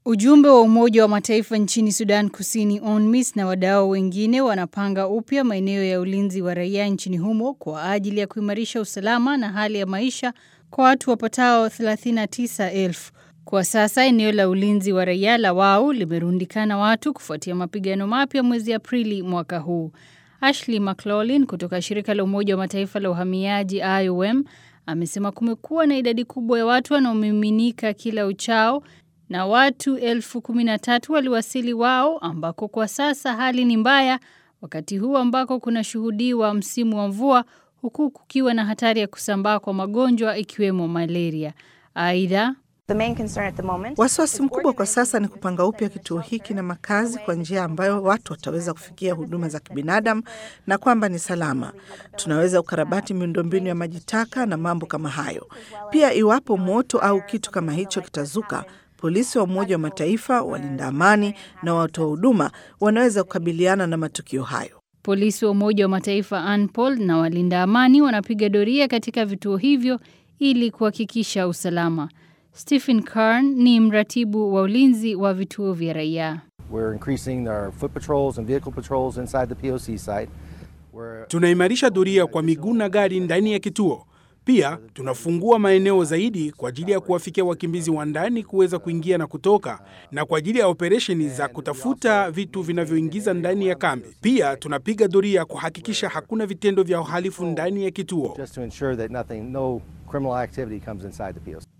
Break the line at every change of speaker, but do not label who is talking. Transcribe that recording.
Ujumbe wa Umoja wa Mataifa nchini Sudan Kusini UNMISS na wadau wengine wanapanga upya maeneo ya ulinzi wa raia nchini humo kwa ajili ya kuimarisha usalama na hali ya maisha kwa watu wapatao 39,000. Kwa sasa eneo la ulinzi wa raia la Wau limerundikana watu kufuatia mapigano mapya mwezi Aprili mwaka huu. Ashley McLaughlin kutoka shirika la Umoja wa Mataifa la uhamiaji IOM amesema kumekuwa na idadi kubwa ya watu wanaomiminika kila uchao na watu elfu kumi na tatu waliwasili Wao ambako kwa sasa hali ni mbaya, wakati huu ambako kunashuhudiwa msimu wa mvua huku kukiwa na hatari ya kusambaa kwa magonjwa ikiwemo malaria. Aidha,
Wasiwasi mkubwa kwa sasa ni kupanga upya kituo hiki na makazi kwa njia ambayo watu wataweza kufikia huduma za kibinadamu na kwamba ni salama. Tunaweza ukarabati miundombinu ya maji taka na mambo kama hayo. Pia iwapo moto au kitu kama hicho kitazuka, polisi wa Umoja wa Mataifa, walinda amani na watoa huduma wanaweza kukabiliana na matukio hayo.
polisi wa Umoja wa Mataifa ANPOL na walinda amani wanapiga doria katika vituo hivyo ili kuhakikisha usalama. Stephen Karn ni mratibu wa ulinzi wa vituo vya raia.
We're increasing our foot patrols and vehicle patrols inside the POC site. We're
Tunaimarisha doria kwa miguu na gari ndani ya kituo. Pia tunafungua maeneo zaidi kwa ajili ya kuwafikia wakimbizi wa ndani kuweza kuingia na kutoka, na kwa ajili ya operesheni za kutafuta vitu vinavyoingiza ndani ya kambi. Pia tunapiga doria kuhakikisha hakuna vitendo vya uhalifu ndani ya kituo.
just to ensure that nothing, no criminal activity comes inside the POC.